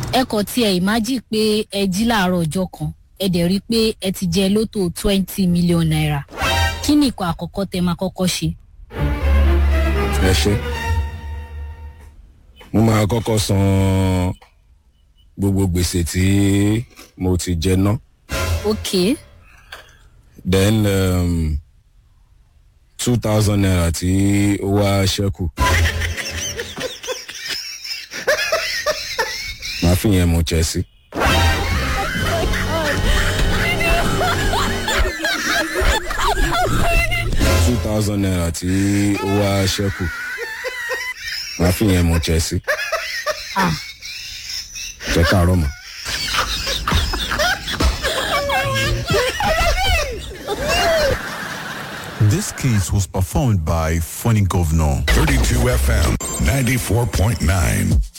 ẹ kàn tiẹ̀ ìmájì pé ẹ jí láàárọ̀ ọjọ́ kan ẹ dẹ̀ rí i pé ẹ ti jẹ lótò twenty million naira kí ni ìkọ̀ àkọ́kọ́ tẹ máa kọ́kọ́ ṣe? ẹ ṣe mo máa kọ́kọ́ san gbogbo gbèsè tí mo ti jẹ ná ok then um, two thousand naira tí ó wá ṣẹ́kù màá fi yẹn mu chelsea. two thousand naira tí ó wá ṣẹ́kù màá fi yẹn mu chelsea. ah jẹ́ káàárọ̀ mọ́. This case was performed by Funny Governor. 32 FM 94.9.